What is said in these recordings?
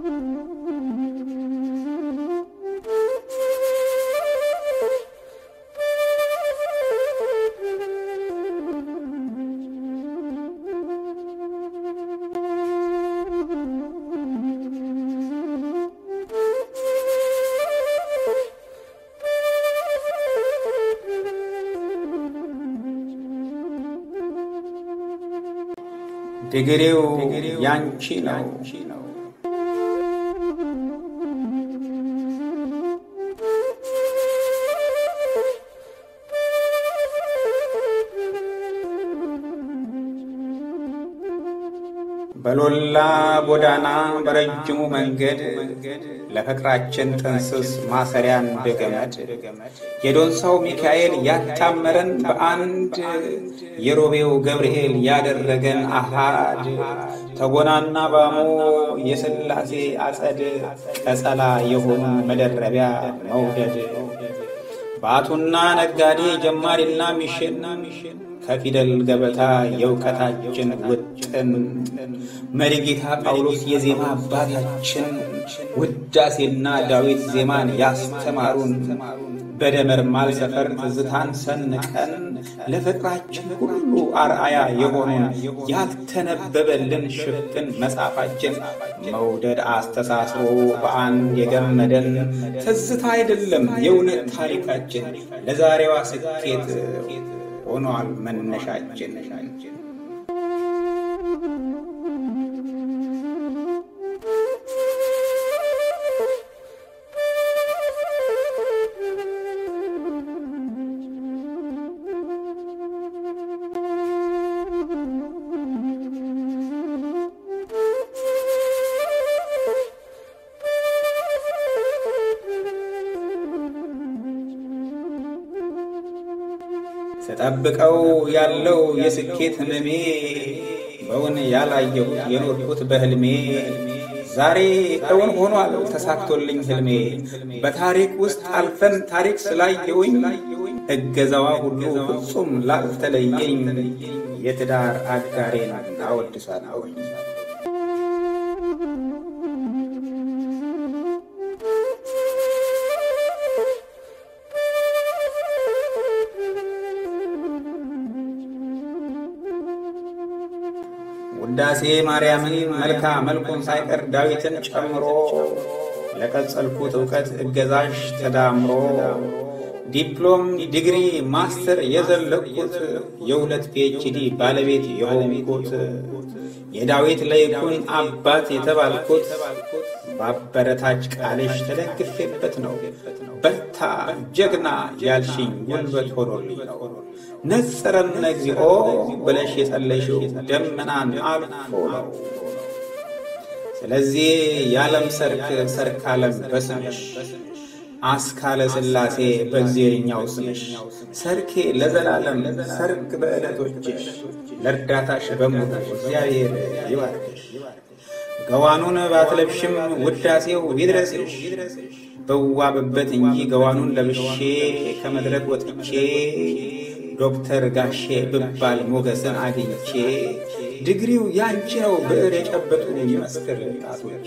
ድግሬው ያንቺ ነው። በሎላ ጎዳና በረጅሙ መንገድ ለፍቅራችን ጥንስስ ማሰሪያን በገመድ የዶንሳው ሚካኤል ያታመረን በአንድ የሮቤው ገብርኤል ያደረገን አሃድ ተጎናና ባሞ የሥላሴ አጸድ ቀጸላ የሆኑ መደረቢያ መውደድ ባቱና ነጋዴ ጀማሪና ሚሽን ከፊደል ገበታ የእውቀታችን ውጥን መሪጌታ ጳውሎስ የዜማ አባታችን ውዳሴና ዳዊት ዜማን ያስተማሩን በደመርማል ሰፈር ትዝታን ሰንቀን ለፍቅራችን ሁሉ አርአያ የሆኑን ያልተነበበልን ሽፍን መጽሐፋችን መውደድ አስተሳስሮ በአንድ የገመደን ትዝታ አይደለም የእውነት ታሪካችን ለዛሬዋ ስኬት ሆኗል መነሻችን። ስጠብቀው ያለው የስኬት ህመሜ በውን ያላየው የኖርኩት በህልሜ ዛሬ እውን ሆኗል ተሳክቶልኝ ህልሜ። በታሪክ ውስጥ አልፈን ታሪክ ስላየውኝ እገዛዋ ሁሉ ፍጹም ላልተለየኝ የትዳር አጋሬን አወድሳለሁኝ። ውዳሴ ማርያምን መልካ መልኩን ሳይቀር ዳዊትን ጨምሮ ለቀጸልኩት እውቀት እገዛሽ ተዳምሮ ዲፕሎም፣ ዲግሪ፣ ማስተር የዘለቅኩት የሁለት ፒኤችዲ ባለቤት የሆንኩት የዳዊት ለይኩን አባት የተባልኩት በአበረታች ቃልሽ ተደግፌበት ነው። በርታ ጀግና ያልሽኝ ጉልበት ሆኖልኝ ነው። ነጽረነ እግዚኦ ብለሽ የጸለይሽው ደመናን አልፎ ነው። ስለዚህ የዓለም ሰርክ ሰርክ ዓለም በስምሽ አስካለ ሥላሴ በእግዚአብሔርኛው ስምሽ ሰርኬ ለዘላለም ሰርክ በዕለቶችሽ ለእርዳታሽ በሙሉ እግዚአብሔር ይባርክሽ። ገዋኑን ባትለብሽም ውዳሴው ቢድረስሽ በዋብበት እንጂ ገዋኑን ለብሼ ከመድረክ ወጥቼ ዶክተር ጋሼ ብባል ሞገስን አግኝቼ ድግሪው ያንቺ ነው ብዕር የጨበጡ ይመስክር ጣቶቼ።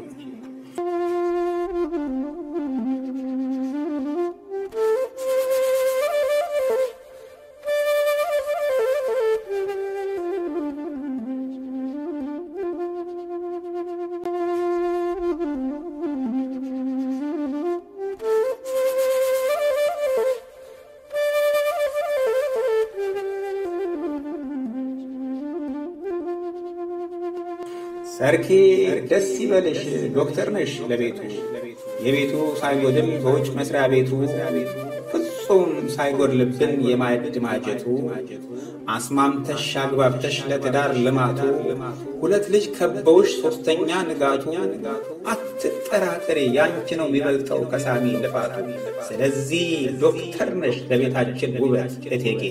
ሰርኬ ደስ ይበልሽ ዶክተር ነሽ ለቤቱ የቤቱ ሳይጎድል በውጭ መስሪያ ቤቱ ፍጹም ሳይጎድልብን የማዕድ ማጀቱ አስማምተሽ አግባብተሽ ለትዳር ልማቱ ሁለት ልጅ ከበውሽ ሶስተኛ ንጋቱ አትጠራጠሬ ያንቺ ነው የሚበልጠው ከሳሚ ልፋቱ። ስለዚህ ዶክተር ነሽ ለቤታችን ውበት እቴጌ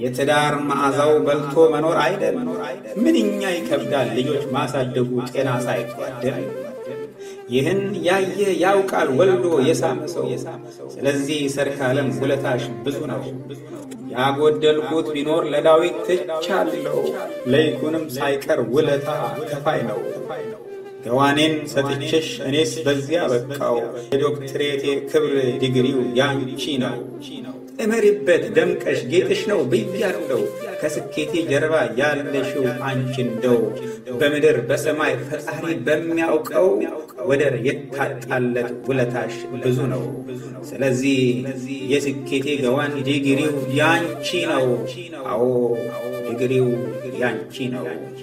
የትዳር መዓዛው በልቶ መኖር አይደል? ምንኛ ይከብዳል ልጆች ማሳደጉ ጤና ሳይጓደል። ይህን ያየ ያውቃል ወልዶ የሳመ ሰው። ስለዚህ ሰርካለም ውለታሽ ብዙ ነው። ያጎደልኩት ቢኖር ለዳዊት ትቻለሁ፣ ለይኩንም ሳይቀር ውለታ ከፋይ ነው። ገዋኔን ሰጥቼሽ እኔስ በዚያ በቃው፣ የዶክትሬቴ ክብር ዲግሪው ያንቺ ነው። እመሪበት ደምቀሽ ጌጥሽ ነው ብያለው። ከስኬቴ ጀርባ ያለሽው አንቺ እንደው በምድር በሰማይ ፈጣሪ በሚያውቀው ወደር የታጣለት ውለታሽ ብዙ ነው። ስለዚህ የስኬቴ ገዋን ዲግሪው ያንቺ ነው። አዎ ዲግሪው ያንቺ ነው።